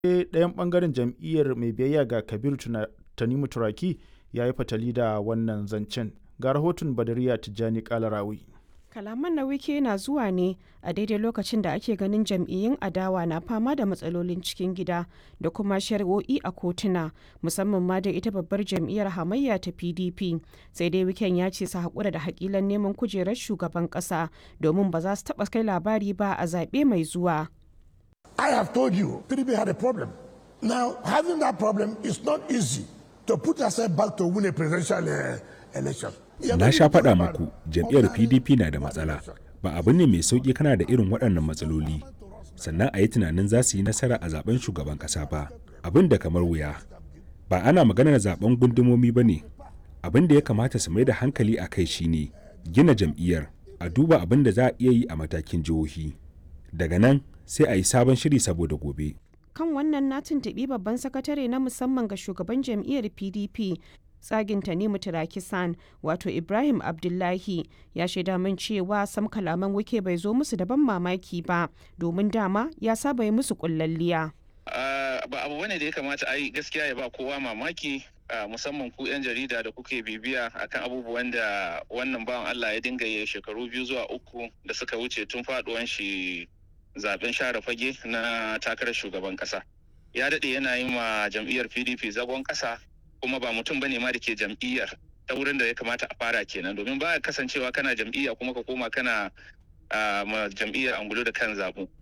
ɗayan ɓangaren jam'iyyar mai biyayya ga Kabir Tanimu Turaki ya yi fatali da wannan zancen. Ga rahoton Badariya Tijjani Kalarawi. Kalaman na wike na zuwa ne a daidai lokacin da ake ganin jam'iyyun adawa na fama da matsalolin cikin gida da kuma shari'o'i a kotuna musamman ma da ita babbar jam'iyyar hamayya ta pdp sai dai wiken ya ce su haƙura da haƙilan neman kujerar shugaban ƙasa domin ba za su taɓa kai labari ba a zaɓe mai zuwa. I have told you PDP had a problem. Now having that problem is not easy to put yourself back to win a presidential uh, election. Na sha faɗa muku jam'iyyar PDP na da matsala. Ba abu ne mai sauƙi kana da irin waɗannan matsaloli. Sannan a yi tunanin za su yi nasara a zaben shugaban ƙasa ba. Abin da kamar wuya. Ba ana maganar zaben gundumomi ba ne. Abin da ya kamata su mai da hankali a kai shine gina jam'iyyar a duba abin da za a iya yi a matakin jihohi. Daga nan sai a yi sabon shiri saboda gobe. Kan wannan na tuntuɓi babban sakatare na musamman ga shugaban jam'iyyar PDP tsagin Tanimu Tirakisan wato Ibrahim Abdullahi ya shaida min cewa sam kalaman wike bai zo musu da ban mamaki ba domin dama ya saba yi musu kullalliya. ba abu bane da ya kamata a yi gaskiya ya ba kowa mamaki musamman ku 'yan jarida da kuke bibiya akan abubuwan da wannan bawan Allah ya dinga yi shekaru biyu zuwa uku da suka wuce tun faduwan shi zaben share fage na takarar shugaban kasa ya daɗe yana yi ma jam'iyyar pdp zagon kasa kuma ba mutum bane ma da ke jam'iyyar ta wurin da ya kamata a fara kenan domin ba kasancewa kana jam'iyya kuma ka koma kana ma jam'iyyar angulo da kan zabu